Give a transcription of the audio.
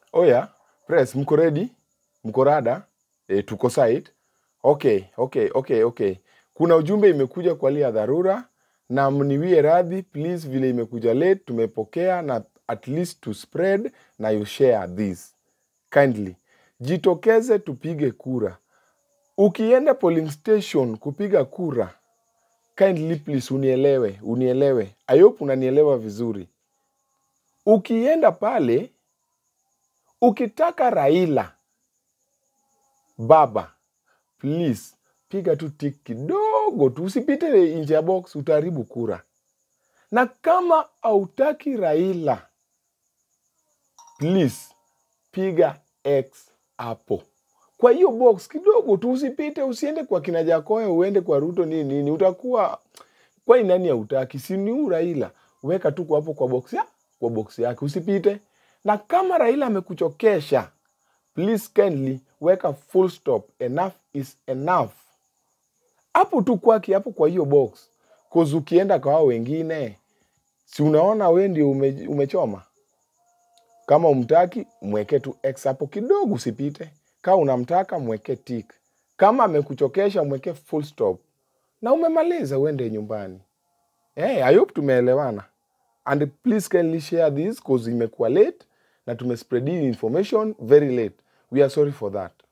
Oya, press, mko ready? Mko rada? E, tuko site. Okay, okay, okay, okay. Kuna ujumbe imekuja kwa hali ya dharura na mniwie radhi please, vile imekuja late tumepokea, na at least to spread na you share this kindly. Jitokeze tupige kura. Ukienda polling station kupiga kura, kindly please unielewe, unielewe. I hope unanielewa vizuri. Ukienda pale ukitaka Raila baba, please piga tu tik kidogo tu, usipite nje ya box, utaharibu kura. Na kama hautaki Raila, please piga X hapo kwa hiyo box kidogo tu, usipite, usiende kwa kina Jakoya, uende kwa Ruto nini nini, utakuwa kwani nani hautaki? Si ni huyu Raila, weka tu kwa hapo kwa box ya kwa box yake, usipite. Na kama Raila amekuchokesha, please kindly weka full stop, enough is enough hapo tu kwake hapo kwa hiyo box, cause ukienda kwa hao wengine, si unaona we ndio ume, umechoma. Kama umtaki mweke tu X hapo kidogo, usipite. Kama unamtaka mweke tick. Kama amekuchokesha mweke full stop, na umemaliza, uende nyumbani. Hey, I hope tumeelewana and please kindly share this cause imekuwa late na tumespread hii information very late. We are sorry for that.